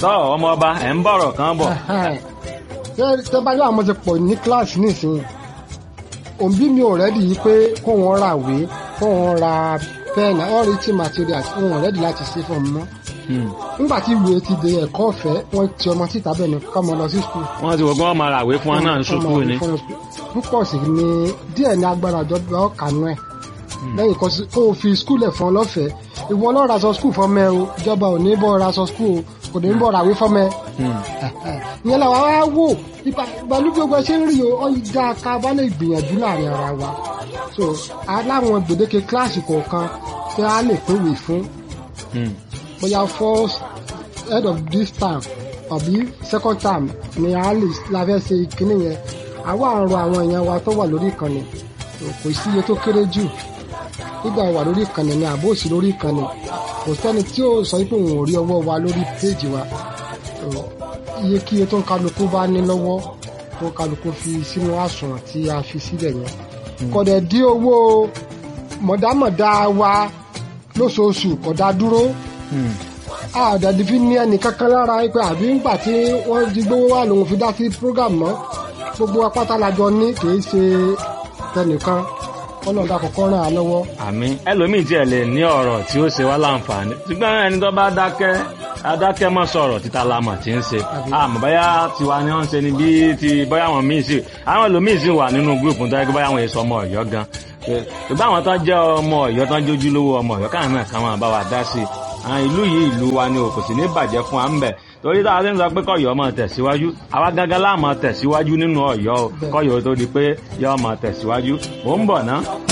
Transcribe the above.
tọ́ ọmọ ọba ẹ̀ ń bọ̀rọ̀ kan bọ̀. tẹ bá yọ àwọn ti pọ̀ ní kíláàsì nísìnyí òbí mi ò rẹ́dì yìí pé kó wọn ra ìwé kó wọn ra pẹ́ẹ̀nì all written materials wọn ò rẹ́dì láti ṣe fún mi mọ́ nígbà tí ìwé ti di ẹ̀kọ́ ọ̀fẹ́ wọ́n ti ọmọ síta bẹ́ẹ̀ ni kọ́ ọmọ lọ sí skul. wọ́n ti wọ́n gbọ́n máa ràwé fún wọn náà ń ṣubú ni. púpọ̀ sí ni díẹ̀ ní agbára ìjọba ọ̀kanú ẹ̀ lẹ́yìn kan kó o fi skul ẹ̀ fún ọ lọ́fẹ̀ẹ́ ìwọ lọ́ọ́ raṣọ skul fọ́mẹ́ o ìjọba ò ní bọ́ raṣọ skul o kò ní bọ́ ràwé fọ́mẹ́. ìyẹn làwa wá wò ìbálú gbogbo ṣe ń rí o ọ̀yíjà ká bá lè gbìyànjú láàrin ara wa so aláwọn gbèdéke kíláàsì kọ̀ọ̀kan tí a lè pèwé fún bóyá first head of this term àbí second term ni a lè la fẹ́ ṣe ìkíní yẹn àwa àrùn àwọn èèyàn wa tó wà lórí ìkànnì kò sí iye tó kéré jù nígbà wà lórí ìkànnì ni àbó òsì lórí ìkànnì kò sẹ́ni tí ó sọ pé òun ò rí ọwọ́ wa lórí péèjì wa iye kí iye tó ń kálukú bá ní lọ́wọ́ tó ń kálukú fi sínú àsùnwọ̀n tí a fi sílẹ̀ yẹn kọ̀dẹ̀ dí owó mọ̀dámọ̀dá wa lóṣooṣù kọ̀dá dúró àdàdì fi ní ẹnì kankan lára pé àbí ńgbà tí wọ́n di gbówó wà lòun fi dá sí program mọ́ gbogbo apáta lajọ ní kìí ṣe tẹnìkan kọ́nà dà kọ́kọ́ ràn án lọ́wọ́. àmín ẹlòmíì tiẹ̀ lè ní ọ̀rọ̀ tí ó ṣe wá láǹfààní ṣùgbọ́n ẹni tó bá dákẹ́ adákẹ́ mọ́ sọ̀rọ̀ títa lamọ̀ tí ń ṣe àmọ́ báyà tiwa ni wọ́n ń ṣe ni bí ti báyà wọn míì sí àwọn ẹlòmíì sì wà nínú gúrùpù tó yẹ kí báyà wọn èso ọmọ ọ̀yọ́ gan ṣùgbọ́n àwọn tó jẹ́ ọmọ ọ̀yọ́ tó ń jójú lówó ọmọ ọ̀yọ́ káwọn náà káwọn bá wa dá sí i àwọn ìlú yìí ìlú wa ni kò sì ní bàjẹ́ fún wa ń bẹ̀ torí táwa ti ń sọ pé kọ́yọ́ máa tẹ̀síwájú àwa gángan láà máa tẹ̀síwájú nínú ọ̀yọ́ o kọ́yọ́ tó di pé yọ́ máa tẹ̀síwájú mò ń bọ̀ ná.